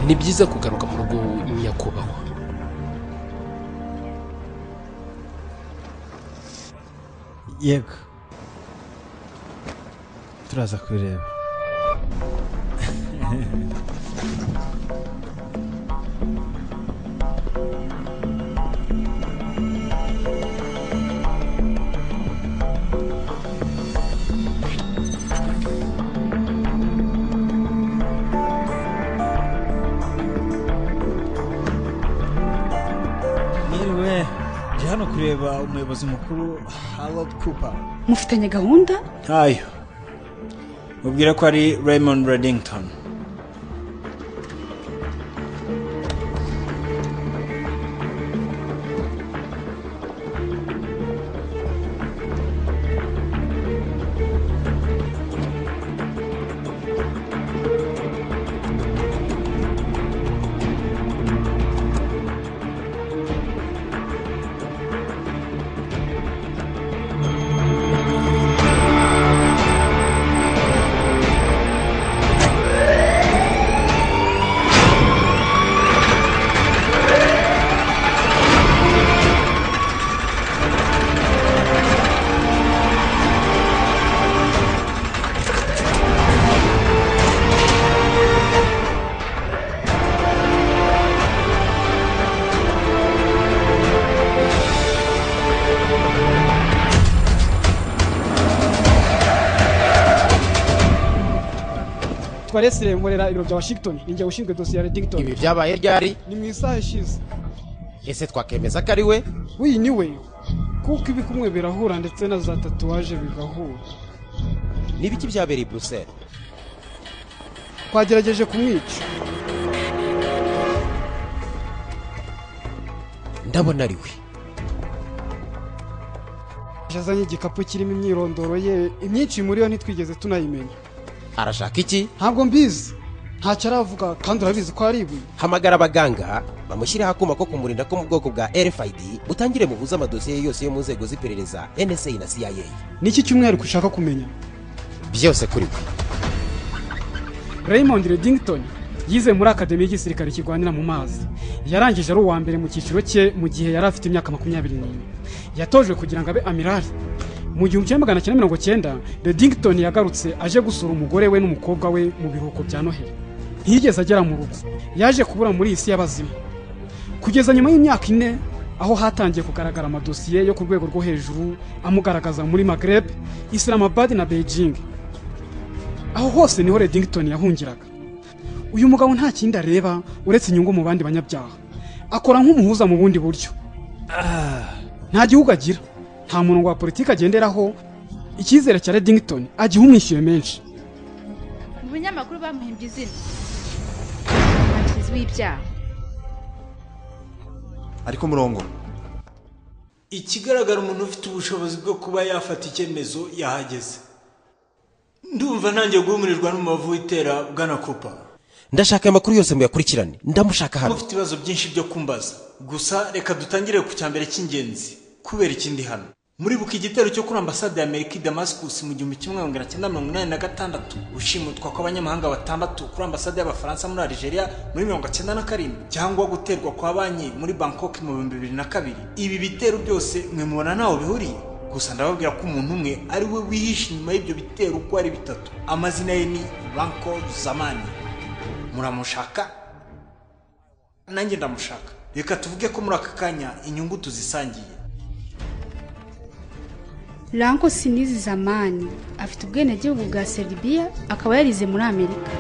ni byiza kugaruka mu rugo nyakubahwa yego turaza kubireba mwiriwe ndi hano kureba umuyobozi mukuru harod cooper mufitanye gahunda ntayo mubwira ko ari raymond reddington twarese remorera ibiro bya washington ninjye ushinzwe dosiye ya reddington ibi byabaye ryari ni mu isaha ishize ese twakemeza ko ari we uyu ni we kuko ibi kumwe birahura ndetse na za tatuwaje bigahura ni ibiki byabereye i buruseli twagerageje kumwica ndabona ari we yazanye igikapu kirimo imyirondoro ye imyinshi muri yo ntitwigeze tunayimenya arashaka iki ntabwo mbizi ntacyo aravuga kandi urabizi ko ari ibuye hamagara abaganga bamushyireho akuma ko kumurinda ko mu bwoko bwa rfid butangire buhuze amadosiye yose yo mu nzego z'iperereza nsa na cia ni iki cy'umwihariko ushaka kumenya byose kuri we raymond reddington yize muri akademi y'igisirikare kirwanira mu mazi yarangije ari uwa mbere mu cyiciro cye mu gihe yari afite imyaka makumyabiri n'ine yatojwe kugira ngo abe amirari mu gihumbi kimwe magana cyenda mirongo cyenda redington yagarutse aje gusura umugore we n'umukobwa we mu biruhuko bya noheli ntiyigeze agera mu rugo yaje kubura muri iyi si y'abazima kugeza nyuma y'imyaka ine aho hatangiye kugaragara amadosiye yo ku rwego rwo hejuru amugaragaza muri magreb islamabad na beijing aho hose niho redington yahungiraga uyu mugabo nta kindi areba uretse inyungu mu bandi banyabyaha akora nk'umuhuza mu bundi buryo nta gihugu agira nta murongo wa politiki agenderaho icyizere cya redington agiha umwishyuye menshi mu binyamakuru bamuhimbye izina umuhanzi w'ibyaha ari ku murongo ikigaragara umuntu ufite ubushobozi bwo kuba yafata icyemezo yahageze ndumva ntangiye guhumurirwa n'umubavu w'itera bwana kupa ndashaka aya makuru yose muyakurikirane ndamushaka hano mufite ibibazo byinshi byo kumbaza gusa reka dutangire ku cya mbere cy'ingenzi kubera ikindi hano muribuka igitero cyo kuri ambasade ya amerika i damascus mu gihumbi kimwe magana cyenda mirongo inani na gatandatu ushimutwa kw'abanyamahanga batandatu kuri ambasade y'abafaransa muri algeria muri mirongo cyenda na karindwi cyangwa guterwa kwa banki muri bangkok mu bihumbi bibiri na kabiri ibi bitero byose mwe mubona ntaho bihuriye gusa ndababwira ko umuntu umwe ari we wihishe inyuma y'ibyo bitero uko ari bitatu amazina ye ni banko zamani muramushaka nanjye ndamushaka reka tuvuge ko muri aka kanya inyungu tuzisangiye ranko sinizi zamani afite ubwenegihugu bwa seribiya akaba yarize muri amerika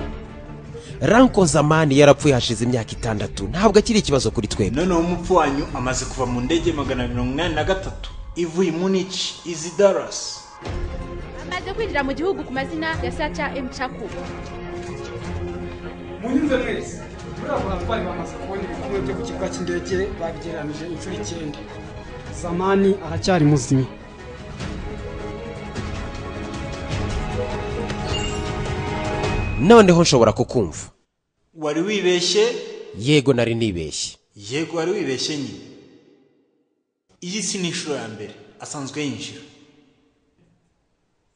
ranko zamani yarapfuye hashize imyaka itandatu ntabwo akiri ikibazo kuri twebwe noneho umupfu wanyu amaze kuva mu ndege magana mirongo inani na gatatu ivuye munici izi darasi amaze kwinjira mu gihugu ku mazina ya saca emcaku munyuze mwese muri abo batwari bamaze kubona ibikumwe byo ku kibuga cy'indege babigereranije inshuro icyenda zamani aracyari muzima noneho nshobora kukumva wari wibeshye yego nari nibeshye yego wari wibeshye nyine iyi si ni inshuro ya mbere asanzwe yinjira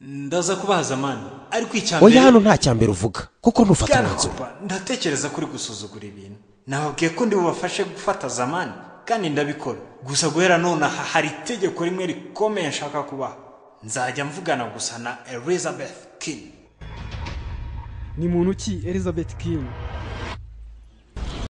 ndaza kubaha zamani ariko icya mbere oya hano nta cya mbere uvuga kuko ntufata Bwana umwanzuro Kuba, ndatekereza kuri gusuzugura ibintu nababwiye ko ndi bubafashe gufata zamani kandi ndabikora gusa guhera none aha hari itegeko rimwe rikomeye nshaka kubaha nzajya mvugana gusa na elizabeth kin ni muntu ki elizabeth king